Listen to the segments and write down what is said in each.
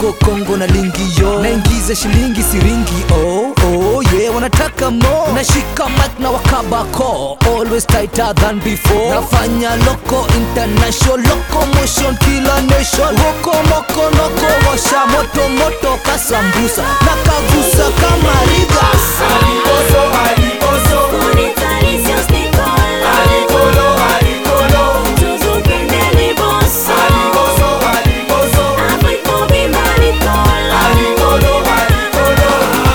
huko Kongo na lingi yo naingiza shilingi siringi oh, oh, yeah wanataka mo nashika mic na wakabako always tighter than before nafanya loco international locomotion kila nation woko moko noko washa moto moto kasambusa na kagusa kama rigas Alikoso, alikoso, Conectaricios Nicole, alikolo, alikolo, tuzupendele bossa, alikoso, alikoso, Afriko bimba Nicole, alikolo, alikolo.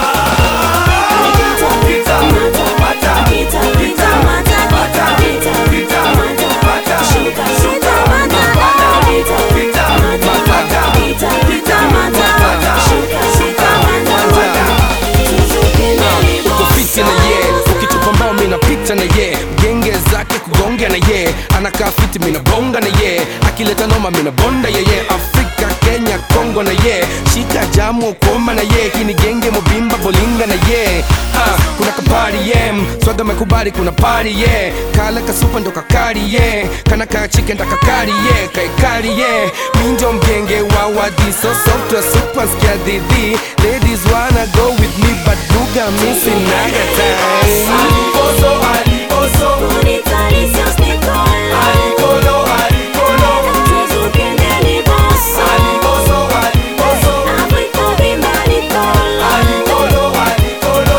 Pita, pata, Pita, pita, mata, pita, pita, pita, mata, pata, shuka, shuka, pita, mata, pata, pita, pita, mata, pata, pita, pita, mata, pata, shuka, shuka, mata, pata. tuzupendele kupita na ye ukitupa mbao minapita na ye genge zake kugonga na ye anakaa fiti minabonga na ye akileta noma minabonda yeye afrika kenya kongo na ye shika jamu koma na ye hii ni genge mobimba bolinga na ye ha, kuna kapari ye swaga mekubali kuna pari ye kala kasupa ndo kakari ye kana kachike ndakakari ye kaikari ye minjo mgenge wa wadiso software super skia didi ladies wanna go with me but buga missing naga time Alikoso, alikoso, Conectaricios Nicole, alikolo, alikolo, tuzupendele bossa, alikoso, alikoso, Afriko bimba Nicole, alikolo, alikolo.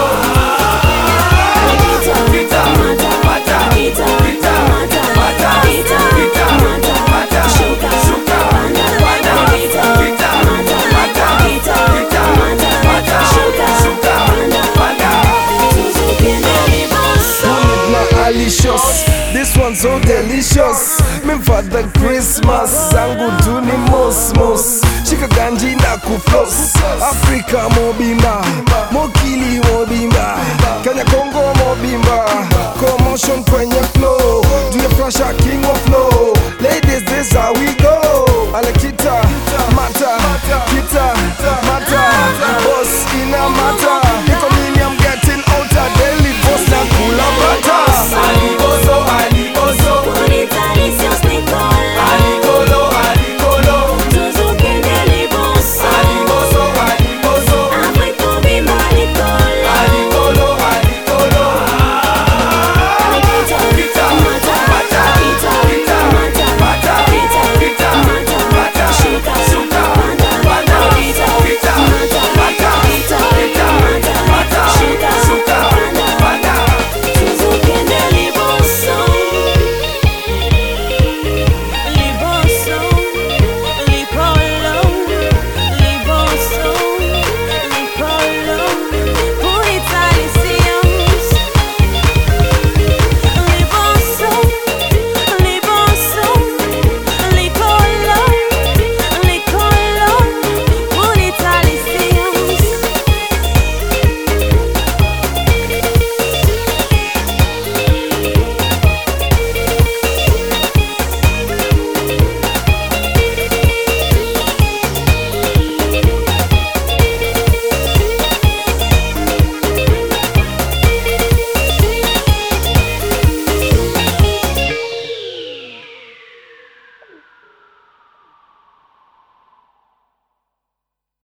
Pita, pata, pita, pata, pita, pata, shuka, panda, pita, pata, pita, pata, shuka, panda. na alicious this one so delicious mimfadha christmas zangu tu ni mosmos shika ganji na kuflos afrika mobimba mokili mobimba kenya kongo mobimba commotion kwenye flow do you flash a king of flow ladies this how we go